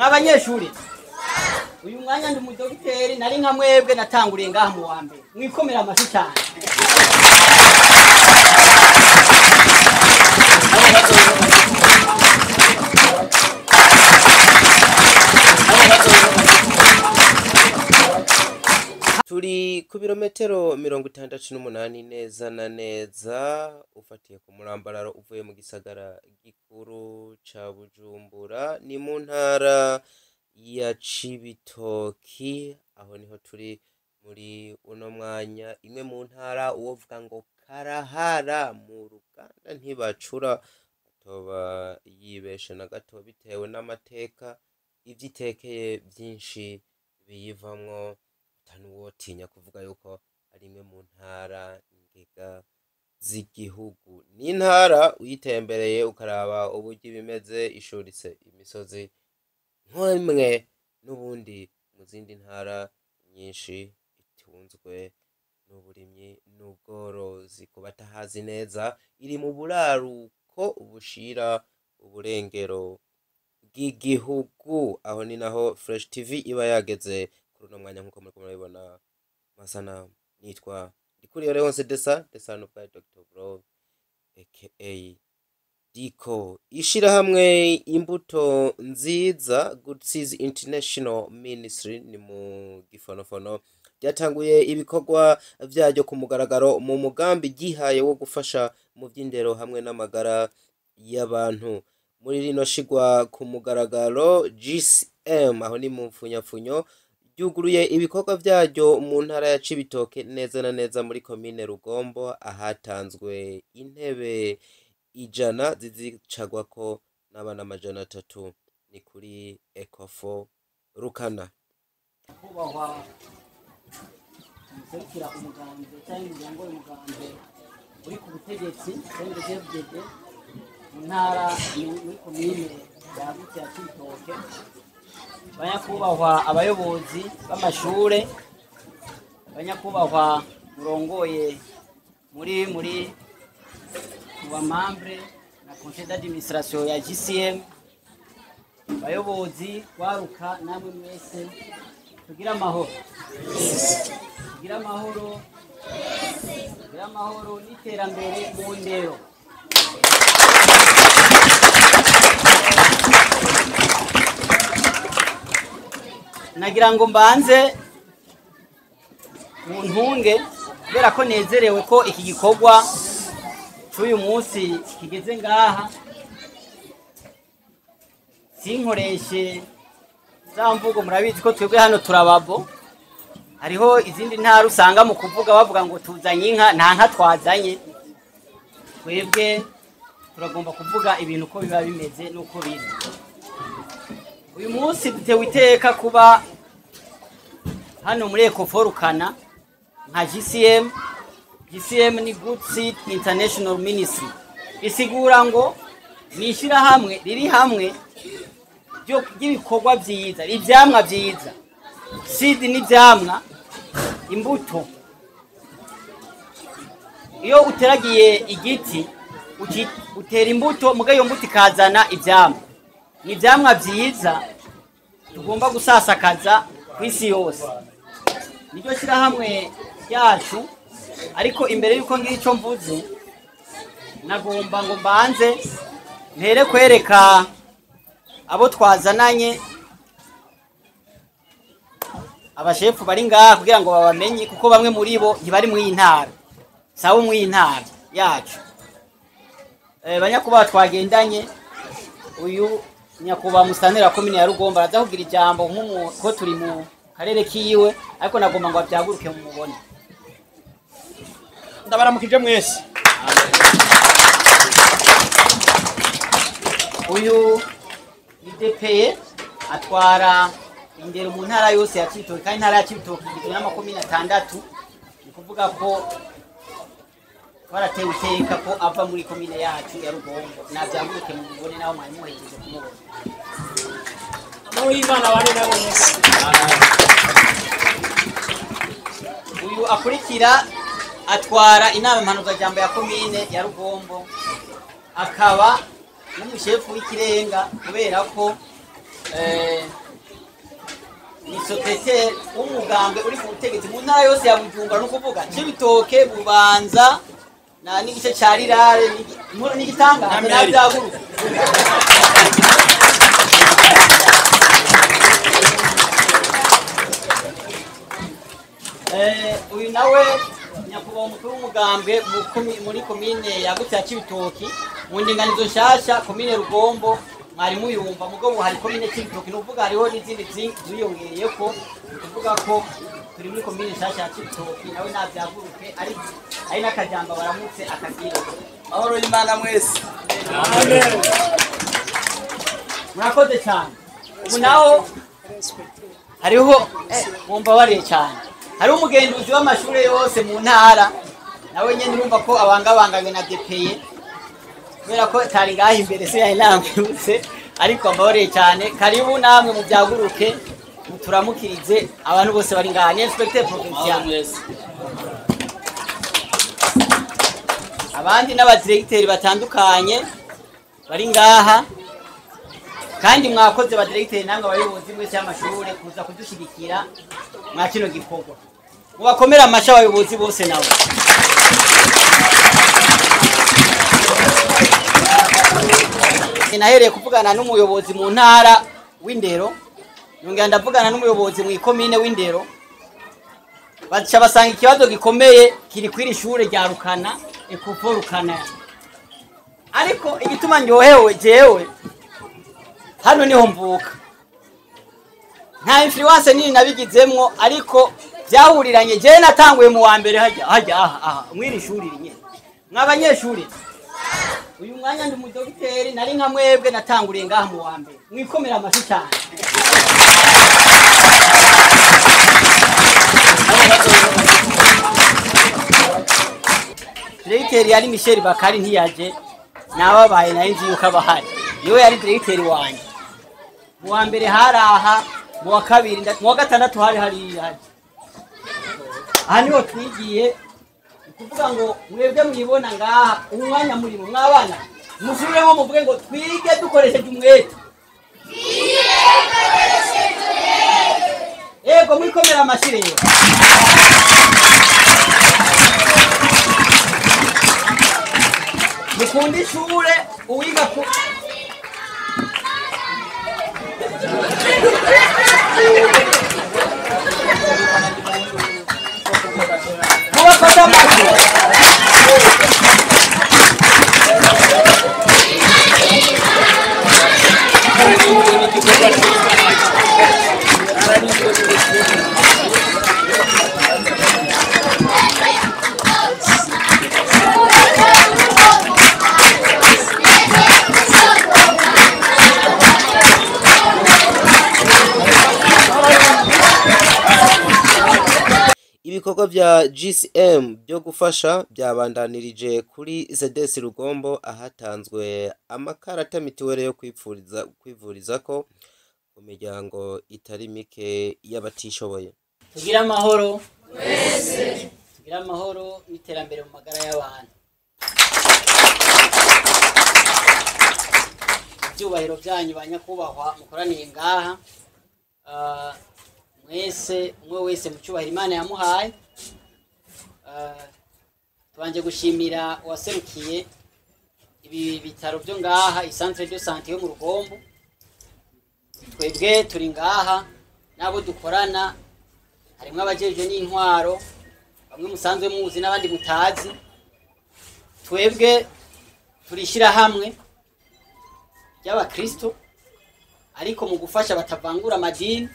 mwabanyeshuri uyu mwanya ndi umudogiteri nari nka mwebwe natanguriye ngaha mu wa mbere mwikomera amashyi cyane turi ku birometero mirongo itandatu n'umunani neza na neza ufatiye ku murambararo uvuye mu gisagara gikuru ca bujumbura ni mu ntara ya cibitoki aho niho turi muri uno mwanya imwe mu ntara uwovuga ngo karahara mu ruganda ntibacura atoba yibeshe na gato bitewe n'amateka ivyo itekeye vyinshi biyivamwo atanuwotinya kuvuga yuko ari imwe mu ntara ngega z'igihugu ni intara uyitembereye ukaraba uburyo ibimeze ishuritse imisozi nk'imwe n'ubundi mu zindi ntara nyinshi itunzwe n'uburimyi n'ubworozi ku batahazi neza iri mu buraruko bushira uburengero bw'igihugu aho ni naho fresh tv iba yageze kuri uno mwanya nk'uko muriko murabibona masana nitwa ndikuriyo leonse desa desano bwa dr bro aka diko ishirahamwe imbuto nziza good seeds international ministry ni mu gifonofono ryatanguye ibikorwa vyaryo ku mugaragaro mu mugambi ryihaye wo gufasha mu vy'indero hamwe n'amagara y'abantu muri rino shigwa ku mugaragaro gcm aho ni mu mfunyapfunyo ryuguruye ibikorwa vyaryo mu ntara ya cibitoke neza na neza muri komine rugombo ahatanzwe intebe ijana zizicagwako n'abana amajana atatu ni kuri ecofo rukana kubahwa umuserukira umugambwe cyangwa umuryango w'umugambwe uri ku butegetsi cndfdd mu ntara ni- muri komine yagutse ya cibitoke banyakubahwa abayobozi b'amashure banyakubahwa murongoye muri muri mu bamambre na conseil d'administration ya gcm bayobozi waruka namwe mwese tugire amahoro tugire amahoro tugire amahoro n'iterambere mu ndero nagira ngo mbanze mu ntunge kubera ko nezerewe ko iki gikorwa cy'uyu munsi kigeze ngaha sinkoreshe za mvugo murabizi ko twebwe hano turababo hariho izindi ntara usanga mu kuvuga bavuga ngo tuzanye inka nta nka twazanye twebwe turagomba kuvuga ibintu uko biba bimeze n'uko biri uyu munsi dutewe iteka kuba hano muri ekoforukana nka gcm gcm ni good seed international ministry bisigura ngo ni ishyirahamwe riri hamwe ryo- ry'ibikorwa byiza ibyamwa byiza seed ni ibyamwa imbuto iyo uteragiye igiti uki- utera imbuto muga iyo mbuto ikazana ibyamwa ni ibyamwa byiza tugomba gusasakaza ku isi yose niryo shyirahamwe ryacu ariko imbere y'uko ngira icyo mvuze nagomba ngo mbanze mpere kwereka abo twazananye abashefu bari ngaha kugira ngo babamenye kuko bamwe muri bo ntibari mu iyi ntara sabo mu iyi ntara yacu Eh, banyakubahwa twagendanye uyu nyakubahwa musanira komine ya rugombo araza kugira ijambo nk'umu ko turi mu karere kiwe ariko nagomba ngo abyaguruke mumubone ndabaramukije mwese uyu idepeye atwara indero mu ntara yose ya Cibitoke kandi intara ya Cibitoke igizwe n'amakomine atandatu ni kuvuga ko twaratewe iteka ko ava muri komine yacu ya Rugombo navyaguruke mu mubone naho mwari muhejeje kumubona n'uwimana bane nabo mwese uyu akurikira atwara inama mpanuzajambo ya komine ya Rugombo akaba n'umushefu w'ikirenga kubera ko eh, ni sopeteri w'umugambwe uri ku butegetsi mu ntara yose ya bujumbura ni ukuvuga cibitoke bubanza na n'igice ca rirare n'igi- inkuru n'igitangaza Na na Meri. vyaguruka Eh, uyu nawe nyakubahwa umukuru w'umugambwe mu komi- muri komine yagutse ya cibitoki mu ndinganizo nshasha komine rugombo mwari muyumva mugo ubu hari komine cibitoki ni ukuvuga hariho n'izindi zi- ziyongereyeko ni ukuvuga ko turi muri komine nshasha ya cibitoki nawe navyaguruke ari ari n'akajambo baramutse akagira mahoro y'imana mwese murakoze cyane ubu naho hariho eh, mumbabariye cyane hariho umugenduzi w'amashuri yose mu ntara nawe nyine urumva ko abangabanganywe na depeye kubera ko tari ngaha imbere se yari nambutse ariko mbabariye cyane karibu namwe mu byaguruke muturamukirize abantu bose bari ngaha ni inspecteur provincial abandi n'abadiregiteri batandukanye bari ngaha kandi mwakoze badiregiteri namwe abayobozi mwese y'amashuri kuza kudushyigikira mwa kino gikorwa mubakomere amashyi abayobozi bose nabo nahereye kuvugana n'umuyobozi mu ntara w'indero yongera ndavugana n'umuyobozi mu ikomine w'indero baca basanga ikibazo gikomeye kiri kw'iri shure rya rukana ekofo rukana ariko igituma ndyohewe jewe hano niho mvuka nta influence nini nabigizemwo ariko byahuriranye jewe natanguye mu wa mbere hajya hajya aha aha mwiri shuri nyine mw'abanyeshuri uyu mwanya ndi umudogiteri nari nka mwebwe natanguriye ngaha mu wa mbere mwikomera amashyi cyane diregiteri yari michel bakari ntiyaje nababaye nayo nzi yuko abahari niwe yari diregiteri wanjye mu wa mbere hari aha mu wa kabiri nda- mu wa gatandatu hari hariya aha niho twigiye ni ukuvuga ngo mwebwe mwibona ngaha umwanya murimo mwabana musubiremo muvuge ngo twige dukoresheje umwete yego mwikomera amashyi rero mukunda ishure uwiga ku mubafata amashyi ibikorwa bya GCM byo gufasha byabandanirije kuri ZDS Rugombo ahatanzwe amakarata mituweli yo kwipfuriza kwivuriza ko mu miryango itari mike y'abatishoboye tugire amahoro tugire amahoro n'iterambere mu magara y'abantu ibyubahiro byanyu ba nyakubahwa mukoraniye ngaha Ah, mwese umwe wese mu cyubahiro imana yamuhaye Ah, tubanje gushimira uwaserukiye ibi bitaro byo ngaha isantere de sante yo mu rugombo twebwe turi ngaha n'abo dukorana harimo abajejwe n'intwaro bamwe musanzwe muzi n'abandi mutazi twebwe turishyira hamwe ry'abakristo ariko mu gufasha batavangura amadini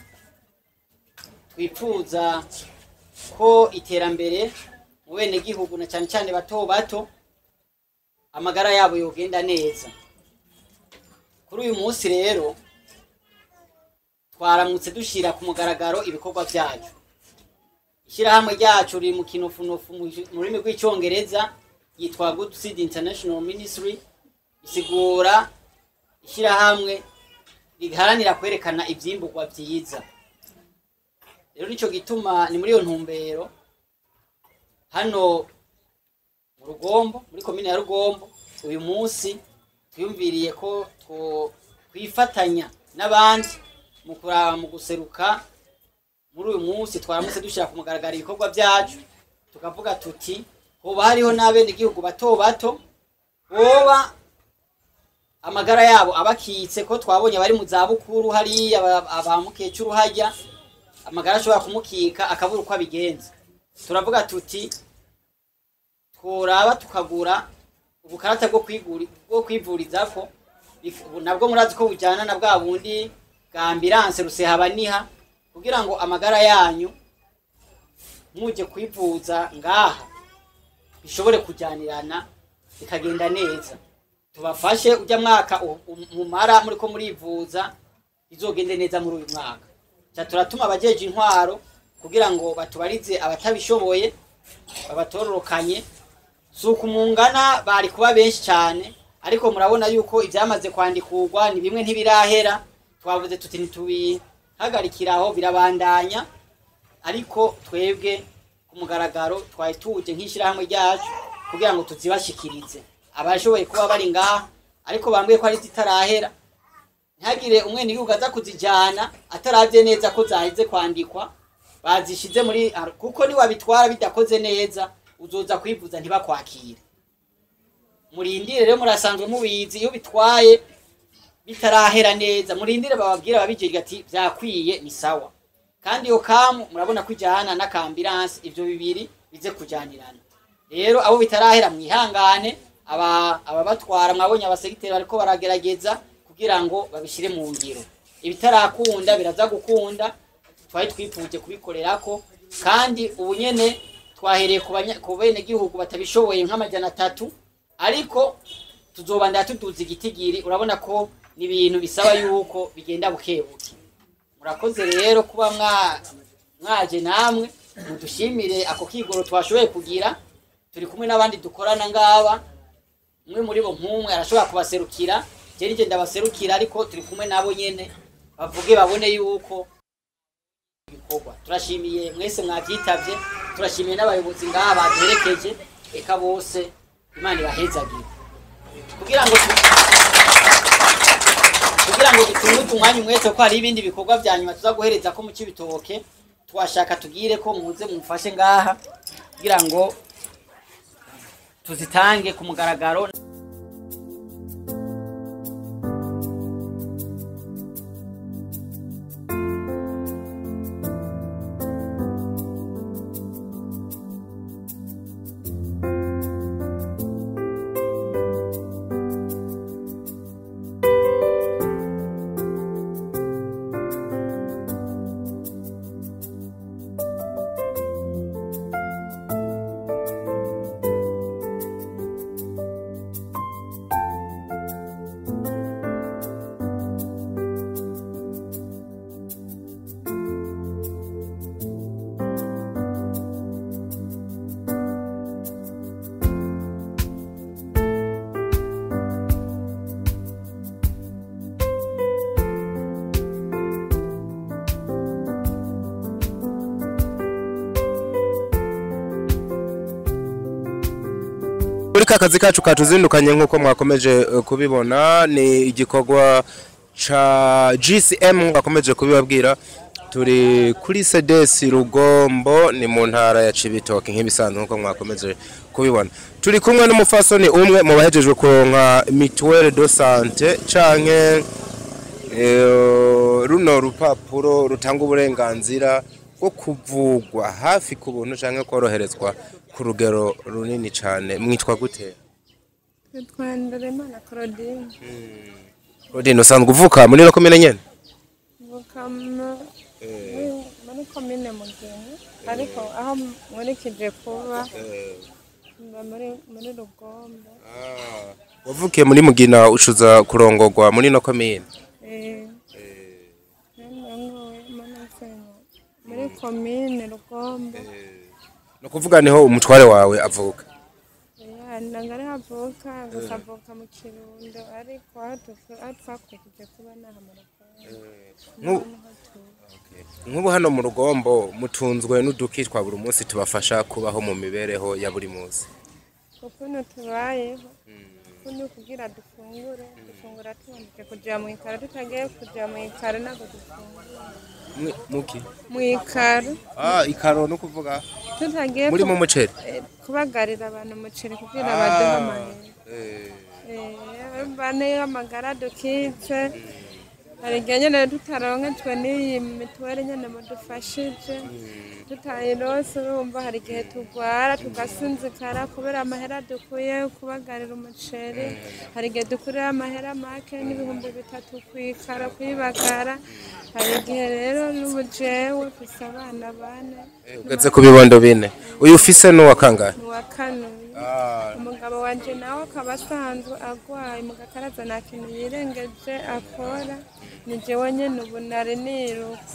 twifuza ko iterambere mu bene gihugu na cyane cyane bato bato amagara yabo yogenda neza kuri uyu munsi rero twaramutse dushyira ku mugaragaro ibikorwa byacu ishyirahamwe ryacu riri mu kinofunofu mu mu rurimi rw'icyongereza yitwa good seed international ministry isigura ishyirahamwe riharanira kwerekana ibyimburwa byiza rero nicyo gituma ni muri iyo ntumbero hano mu rugombo muri komine ya rugombo uyu munsi twiyumviriye ko two- twifatanya n'abandi mu kuraba mu guseruka muri uyu munsi twaramutse dushyira ku mugaragaro ibikorwa byacu tukavuga tuti hoba hariho n'abenegihugu bato bato boba amagara yabo abakitse ko twabonye bari mu zabukuru hariya aba- aba mukecuru hajya amagara ashobora kumukika akabura uko abigenza turavuga tuti tworaba tukagura ubukarata bwo kwiguri bwo kwivurizako bif- ubu nabwo murazi ko bujyana na bwa bundi bwa ambilanse rusehabaniha kugira ngo amagara yanyu muje kwivuza ngaha bishobore kujyanirana bikagenda neza tubafashe ujya mwaka u- u- mumara muriko murivuza izogende neza muri uyu mwaka ca turatuma abajeje intwaro kugira ngo batubarize abatabishoboye babatororokanye si uku mungana bari kuba benshi cyane ariko murabona yuko ibyamaze kwandikurwa ni bimwe ntibirahera twavuze tuti ntitubihagarikiraho birabandanya ariko twebwe ku mugaragaro twari tuje nk'ishyirahamwe ryacu kugira ngo tuzibashikirize abashoboye kuba bari ngaha ariko bambwiye ko ari zitarahera ntihagire umwenegihugu aza kuzijyana atarabye neza ko zaheze kwandikwa bazishize muri kuko niwabitwara bidakoze neza uzoza kwivuza ntibakwakire murindire rero murasanzwe mubizi iyo bitwaye bitarahera neza murindire bababwira babijejwe ati byakwiye ni sawa kandi iyo kamu murabona ko ijyana n'akambiransi ibyo bibiri bize kujyanirana rero abo bitarahera mwihangane aba ababatwara mwabonye abasegiteri bariko baragerageza kugira ngo babishyire mu ngiro ibitarakunda biraza gukunda twari twifuje kubikorerako kandi ubu nyene twahereye ku banya- ku benegihugu batabishoboye nk'amajana atatu ariko tuzobandana tuduza igitigiri urabona ko ni ibintu bisaba yuko bigenda buke buke murakoze rero kuba mwa- mwaje namwe mudushimire ako kigoro twashoboye kugira turi kumwe n'abandi dukorana ngaba umwe muri bo nk'umwe arashobora kubaserukira jeri nje ndabaserukira ariko turi kumwe nabo nyene bavuge babone yuko ibikorwa turashimiye mwese mwabyitavye turashimiye n'abayobozi ngaha baduherekeje eka bose imana ibahezagire kugira ngo tu- kugira ngo dutunguke umwanya umwete ko hari ibindi bikorwa vya nyuma tuza guhereza ko mu cibitoke twashaka tugire ko muze mumfashe ngaha kugira ngo tuzitange ku mugaragaro muri ka kazi kacu katuzindukanye nk'uko mwakomeje eh, kubibona ni igikorwa ca GCM mwakomeje kubibabwira turi kuri CDS Rugombo ni mu ntara ya Cibitoke nk'ibisanzwe nk'uko mwakomeje kubibona turi kumwe n'umufasoni umwe mu bahejejwe kuronka mutuelle de santé canke eh, runo rupapuro rutanga uburenganzira bwo kuvugwa hafi ku buntu canke koroherezwa ku rugero runini cane mwitwa gute Nitwa Nderemana Claudine Rodine usanzwe uvuka muri no komine nyene mvuka mu- muri- muri komine Mugeni ariko aho nkurikije kuba mba muri muri Rugombo wavukiye muri mugina ucuza kurongorwa muri no komine eh nangowe manasenya muri komine Rugombo no kuvuga niho umutware wawe avuka ya nangari havuka gusa avuka mu Kirundo ariko aho tuvu- aho twakurikije kuba naha mu Rugombo Nku- niho tuba. nk'ubu hano mu rugombo mutunzwe n'uduki twa buri munsi tubafasha kubaho mu mibereho ya buri munsi ukuntu tubayeho kunyu kugira dufungure dufungura tuboneke kuja mu ikaro tutagiye kuja mu ikaro ntabwo dufungura Mwe- muki mu ikaro ah ikaro no kuvuga tutagiye muri mu ku- muceri eh, kubagarira abantu umuceri kugira baduhe amahera eh Eh, bane amagara dukitse hari igihe nyene tutaronkejwe n'iyi mituweli nyene mudufashije tutayirose urumva hari igihe tugwara tugasinzikara kubera amahera dukuye kubagarira umuceri hari igihe dukurira amahera make n'ibihumbi bitatu kwikara kuyibagara hari igihe rero n'ubu jewe mfise abana bane ugeze ku bibondo bine uyu ufise n'uwa kangahe n'uwa kanuye umugabo wanje nawe akaba asanzwe agwaye mu gakaraza nta kintu yirengeje akora ni jewe nyene ubu nari niruka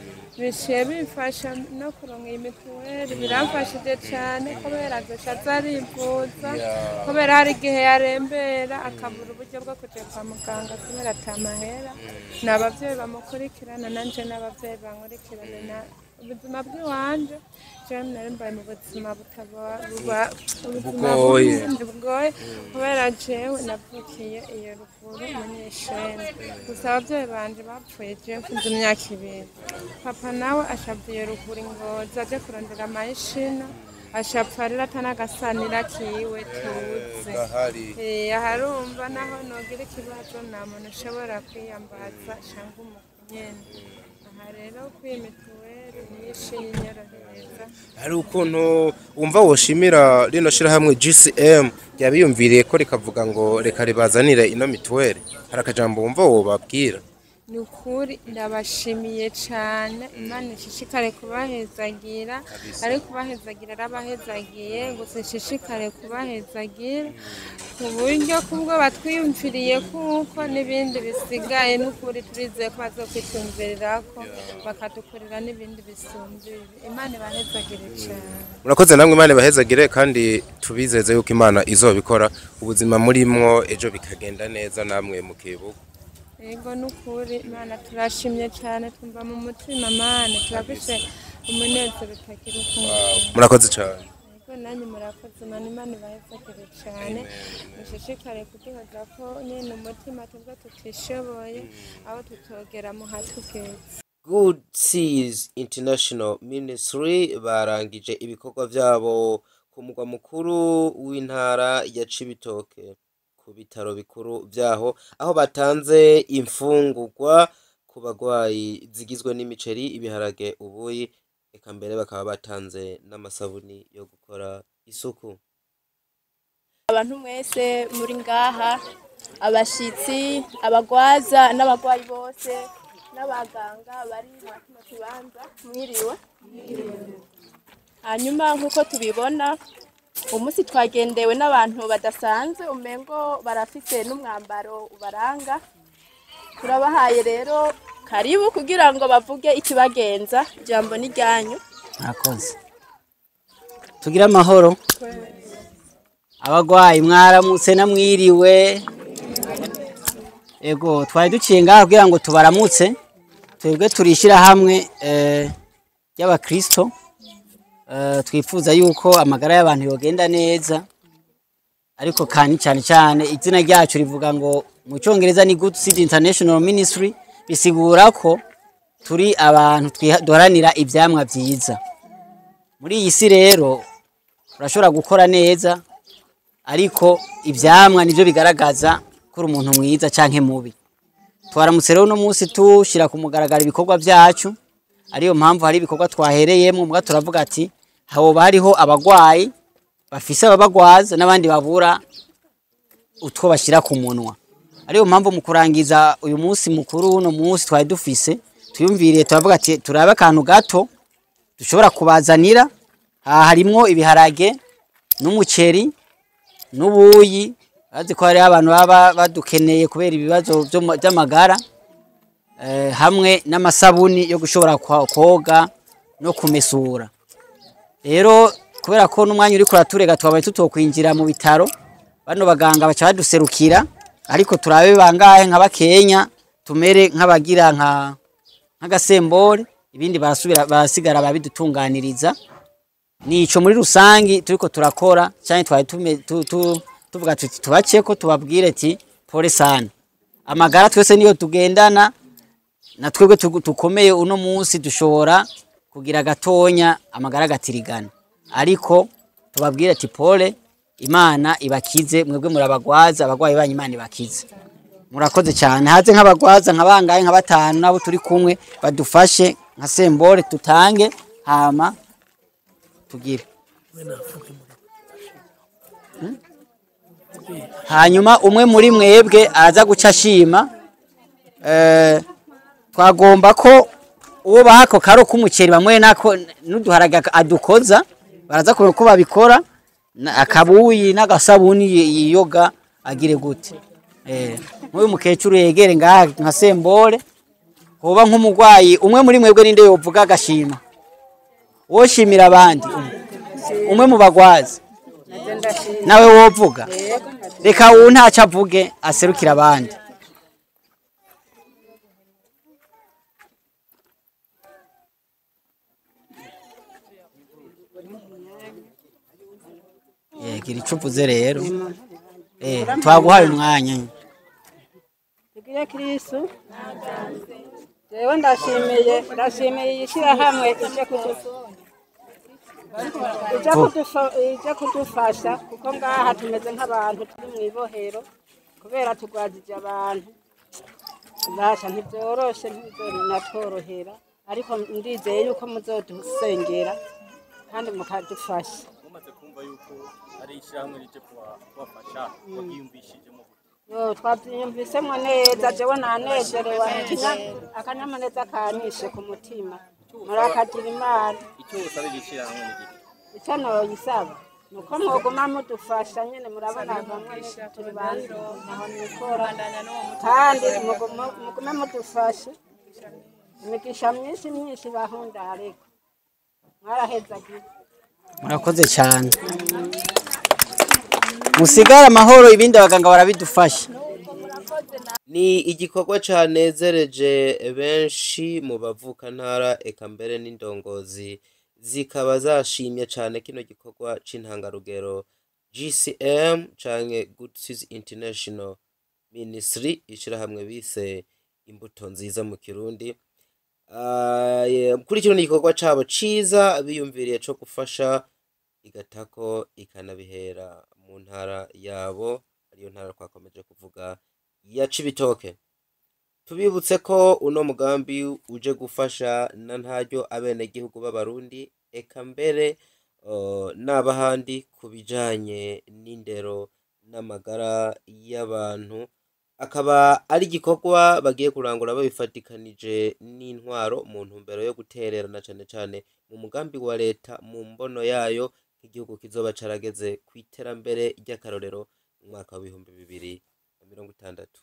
biciye bimfasha no kuronka iyi mituweli biramfashije cane kubera azoca aza arivuza kubera hari igihe yarembera akabura uburyo bwo kuja kwa muganga kubera ata mahera ni abavyeyi bamukurikirana nanje n'abavyeyi bankurikirana na ubuzima bw'iwanje jewe nari mbaye mu buzima butaba- buba- ubuzima Bugoye. bundi bugoye kubera jewe navukiye iyo ruguru munyeshene gusa abavyeyi banje bapfuye jewe mfunze imyaka ibiri papa nawe ashavuye ruguru ingozi aje kurondera amahishina ashapfa rero atanagasanira kiwe tuzi gahari Eh, aharumva naho nogira ikibazo nta muntu ushobora kwiyambaza cyangwa umunyene aha rero kwiyi mituweli nyinshi yinyorohereza hari ukuntu wumva woshimira rino shirahamwe GCM ryabiyumviriye ko rikavuga ngo reka ribazanire ino mituweli hari akajambo wumva wobabwira ni ukuri ndabashimiye cyane imana ishishikare kubahezagira ari kubahezagira arabahezagiye gusa ishishikare kubahezagira ku buryo kubwo batwiyumviriye kuko n'ibindi bisigaye n'ukuri turizeye ko bazokwitwumvirira ko bakadukorera n'ibindi bisumbye ibi. imana ibahezagire cyane murakoze namwe imana ibahezagire kandi tubizeze yuko imana izobikora ubuzima murimwo ejo bikagenda neza namwe mukibuka yego n'ukuri imana turashimye cyane twumva mu mutima mane turafise umunezero utagira ukuntu murakoze cyane Yego nanyu murakoze mani imana ibahezagire cyane mushishikare kuduhoza ko nyine umutima tubwo tutishoboye aho tutogera mu hatugeze Good Seas International Ministry barangije ibikorwa vyabo ku mugwa mukuru w'intara ya Cibitoke ku bitaro bikuru vyaho aho batanze imfungurwa ku bagwayi zigizwe n'imiceri ibiharage ubuyi eka mbere bakaba batanze n'amasabuni yo gukora isuku abantu mwese muri ngaha abashitsi abagwaza n'abagwayi bose n'abaganga bari mu kino kibanza mwiriwe hanyuma nk'uko tubibona umunsi twagendewe n'abantu badasanzwe umengo barafise n'umwambaro ubaranga turabahaye rero karibu kugira ngo bavuge ikibagenza ijambo ni ryanyu murakoze tugire amahoro abagwayi mwaramutse namwiriwe ego twari duciye ngaha kugira ngo tubaramutse twebwe turishyira hamwe ry'abakristo Eh, twifuza yuko amagara y'abantu yogenda neza ariko kandi cyane cyane izina ryacu rivuga ngo mu cyongereza ni good seed international ministry bisigura ko turi abantu twiha- duharanira ibyamwa byiza muri iyi si rero urashobora gukora neza ariko ibyamwa nibyo bigaragaza ko uri umuntu mwiza cyangwa mubi twaramutse rero uno munsi tushyira ku mugaragaro ibikorwa byacu ariyo mpamvu hari ibikorwa twahereyemo mbwa turavuga ati hoba hariho abagwayi bafise ababagwaza n'abandi babura utwo bashyira ku munwa ariyo mpamvu mu kurangiza uyu munsi mukuru uno munsi twari dufise tuyumviriye turavuga ati turabe akantu gato dushobora kubazanira aha harimwo ibiharage n'umuceri n'ubuyi bazi ko hariho abantu baba badukeneye kubera ibibazo vyo mu- vy'amagara eh, hamwe n'amasabuni yo gushobora kwa- koga no kumesura rero kubera ko n'umwanya uri kuraturega twabaye tutokwinjira mu bitaro bano baganga baca baduserukira ariko turabe bangahe nka bakenya tumere nk'abagira nka nk'agasembore ibindi barasubira barasigara babidutunganiriza nico muri rusangi turiko turakora cyane twari tume- tu- tu- tuvuga tuti tubaciye ko tubabwire ati pole sana amagara twese niyo tugendana na twebwe tugu- tukomeye uno munsi dushobora kugira gatonya amagara agatirigana ariko tubabwire ati pole imana ibakize mwebwe murabagwaza abagwayi banyu imana ibakize murakoze cyane haze nk'abagwaza nka bangahe nka batanu nabo turi kumwe badufashe nka sembore tutange hama tugire Hmm? hanyuma umwe muri mwebwe araza guca ashima eh, twagomba ko uwo baha ako karo k'umuceri bamwe nako n'uduharaga adukoza baraza kureba uko babikora na- akabuyi n'agasabuni yi- yiyoga agire gute eh nk'uyu mukecuru yegere ngaha nka sembore hoba nk'umurwayi umwe muri mwebwe ninde yovuga agashima woshimira abandi umwe. umwe mu bagwazi nawe wovuga reka uwu ntacyo avuge aserukira abandi Eh, gira icyo uvuze rero Eh, twaguhaye umwanya tugire kirisu jewe ndashimiye ndashimiye iyi shyirahamwe ije kudu- ije kudufa- ije kudufasha kuko ngaha tumeze nk'abantu turi mu ibohero kubera turwajije abantu basha ntibyoroshe ntibizonatworohera ariko ndizeye yuko muzodusengera kandi mukadufasha mumaze kumva yuko ari ishyirahamwe rije kuba- kubafasha wabyiyumvishijemo Yo, twabyiyumvisemo neza jewe nanezerewe ikinya- akanyamuneza kanyishe ku mutima murakagira imana icyo usaba iri shyirahamwe ni gito icyo noyisaba ni uko mwoguma mudufasha nyine murabona bamwe turi bantu aho nikora kandi mugume- mugume mudufashe imigisha myinshi myinshi bahunda ariko mwarahezagiye murakoze cyane musigare amahoro ibindi abaganga barabidufasha ni igikorwa canezereje benshi mu bavukantara eka mbere n'indongozi zikaba zashimye cane kino gikorwa c'intangarugero gcm canke good Seeds international ministry ishirahamwe bise imbuto nziza mu kirundi Ah, ye- kuri kino ni igikorwa cabo ciza biyumviriye co gufasha igatako ikanabihera mu ntara yabo ariyo ntara twakomeje kuvuga ya cibitoke tubibutse ko uno mugambi uje gufasha na ntaryo abenegihugu b'abarundi eka mbere uh, n'abahandi ku bijanye n'indero n'amagara y'abantu akaba ari igikorwa bagiye kurangura babifatikanije n'intwaro mu ntumbero yo gutererana cane cane mu mugambi wa leta mu mbono yayo nk'igihugu kizoba carageze ku iterambere ry'akarorero mu mwaka w'ibihumbi bibiri na mirongo itandatu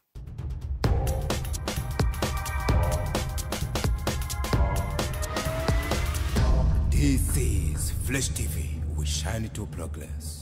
This is Flesh TV. We shine to progress.